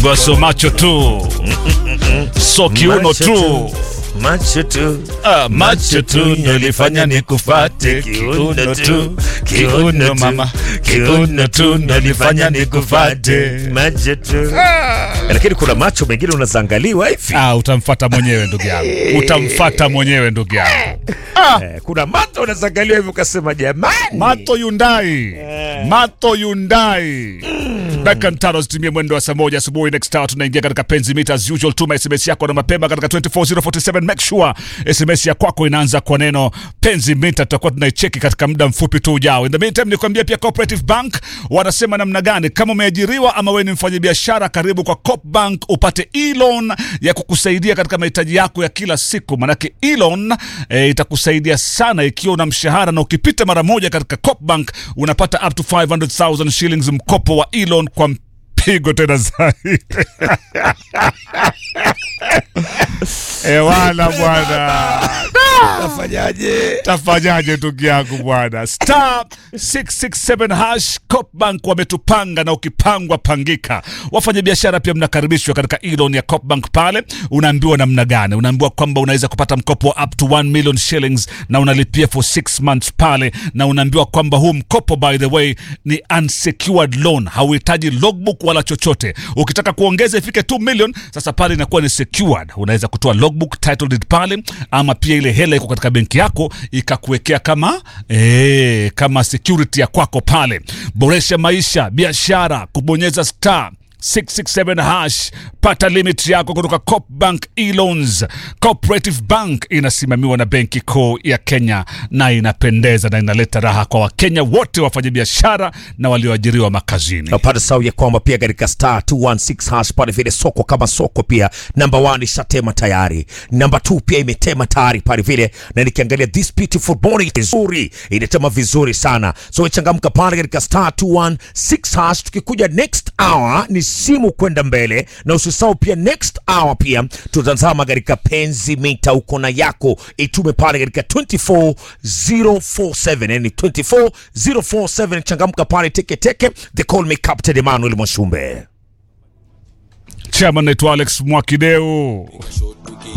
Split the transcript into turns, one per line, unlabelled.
naambiwa so macho tu so kiuno
Macho
tu
macho tu
Ah, macho tu nilifanya nikufate kiuno tu kiuno mama kiuno tu nilifanya nikufate
macho tu lakini kuna macho mengine unazaangaliwa hivi
ah, utamfata mwenyewe ndugu yangu utamfata mwenyewe ndugu yangu
Eh, kuna macho unazaangaliwa hivi ukasema jamani
Mato Hyundai. Mato Hyundai. Dakika tano zitumie mwendo wa saa moja asubuhi. Next hour tunaingia katika penzi mita as usual. Tuma SMS yako na mapema katika 24047. Make sure SMS ya kwako inaanza kwa neno penzi mita. Tutakuwa tunaicheki katika muda mfupi tu ujao. In the meantime, nikwambia pia Cooperative Bank wanasema namna gani, kama umeajiriwa ama wewe ni mfanyabiashara, karibu kwa Coop Bank upate e-loan ya kukusaidia katika mahitaji yako ya kila siku. Manake e-loan eh, itakusaidia sana ikiwa una mshahara na ukipita mara moja katika Coop Bank unapata up to 500,000 shillings mkopo wa e-loan kwa mpigo tena zaidi. Ewala bwana.
nafanyaje
tafanyaje ndugu yangu bwana star 667 hash copbank wametupanga na ukipangwa pangika wafanyabiashara pia mnakaribishwa katika elon ya copbank pale unaambiwa namna gani unaambiwa kwamba unaweza kupata mkopo wa up to 1 million shillings na unalipia for 6 months pale na unaambiwa kwamba huu mkopo by the way ni unsecured loan hauhitaji logbook wala chochote ukitaka kuongeza ifike 2 million sasa pale inakuwa ni secured unaweza kutoa logbook title deed pale ama pia ile hela iko katika benki yako ikakuwekea kama ee, kama security ya kwako pale boresha maisha biashara kubonyeza star 667 hash pata limit yako kutoka Coop Bank e-loans. Cooperative Bank inasimamiwa na Benki Kuu ya Kenya na inapendeza na inaleta raha kwa Wakenya wote wafanyabiashara na walioajiriwa makazini.
napata sau ya kwamba pia katika star 216 hash pale vile soko kama soko pia namba 1 ishatema tayari namba 2 pia imetema tayari pale vile na nikiangalia this beautiful morning vizuri inatema vizuri sana so changamka pale katika star 216 hash tukikuja next hour ni simu kwenda mbele na usisahau pia next hour pia tutazama katika penzi mita uko na yako itume pale katika 24047 yani 24047 changamka pale teke teke they call me captain emmanuel mwashumbe
Chairman naitwa Alex Mwakideu.